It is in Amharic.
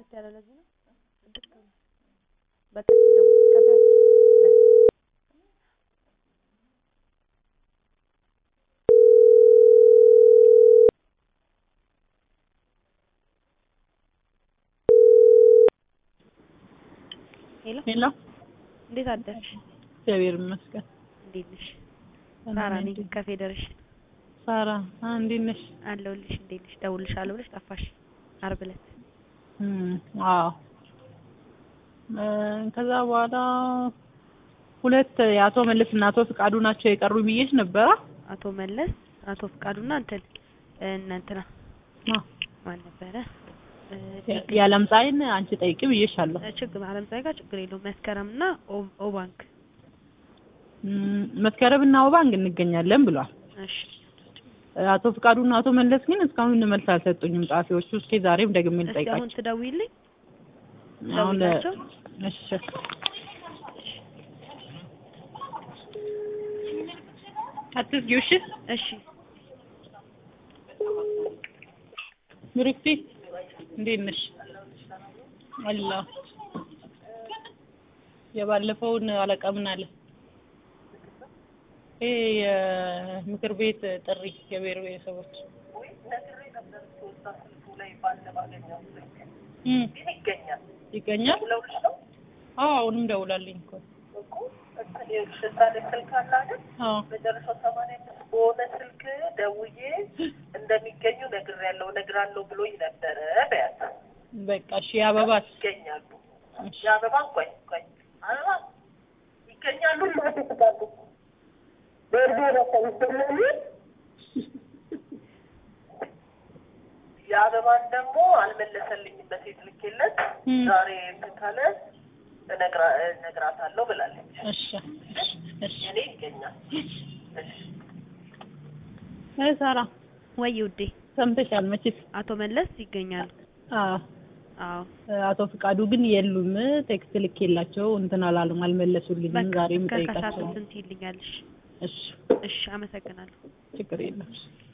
ጽድት ያለ ለዚህ ነው ጽድት ያለ በቃ እሺ ደግሞ ከዛ ሄሎ ሄሎ እንዴት አደርሽ? እግዚአብሔር ይመስገን። እንዴት ነሽ? ደህና ሳራ ነኝ። ነኝ ከፌዴሬሽን ሳራ አ እንዴት ነሽ? አለሁልሽ። እንዴት ነሽ? ደውልልሻለሁ ብለሽ ጠፋሽ ዓርብ ዕለት። እም አዎ እ ከዛ በኋላ ሁለት የአቶ መለስ እና አቶ ፍቃዱ ናቸው የቀሩ ብዬሽ ነበረ። አቶ መለስ አቶ ፍቃዱና እንትን እነ እንትና አ ማን ነበረ? እ የዓለም ፀሐይን አንቺ ጠይቂ ብዬሻለሁ። ችግር አለም ፀሐይ ጋር ችግር የለውም። መስከረምና ኦ- ኦባንክ እም መስከረምና ወባንግ እንገኛለን ብሏል። እሺ አቶ ፍቃዱና አቶ መለስ ግን እስካሁን መልስ አልሰጡኝም ጸሐፊዎቹ። እስኪ ዛሬም ደግሜ እስኪ አሁን ልጠይቃቸው። ትደውይልኝ አሁን ደውላቸው። እሺ አትዝጊው እሺ። እሺ ምሩክቲ እንዴት ነሽ? አለሁ። የባለፈውን አለቃ ምን አለ? ይሄ የምክር ቤት ጥሪ የብሔር ብሔረሰቦች እም ይገኛል። አዎ አሁንም ደውላልኝ እኮ አዎ መጨረሻው ሰማንያ አምስት በሆነ ስልክ ደውዬ እንደሚገኙ ነግሬያለሁ እነግራለሁ ብሎኝ ነበረ በያት በቃ እሺ። የአበባት ይገኛሉ እሺ የአበባ ቆይ ቆይ አበባ ይገኛሉ ይማትስታሉ በእርዶ ረሰብ ይገኛሉ የአበባን ደግሞ አልመለሰልኝም በሴት ልኬለት እም ዛሬ እንትን ካለ እነግራ እነግራታለሁ ብላለች እሺ እሺ እሺ እኔ ይገኛል እሺ አይ ሳራ ወይ ውዴ ሰምተሻል መቼስ? አቶ መለስ ይገኛሉ። አዎ አዎ አቶ ፍቃዱ ግን የሉም። ቴክስት ልኬላቸው እንትን አላሉም፣ አልመለሱልኝም። በቃ ዛሬም ከከሳቱ ጠይቃቸው። እንትን ትይልኛለሽ። እሺ እሺ አመሰግናለሁ። ችግር የለም።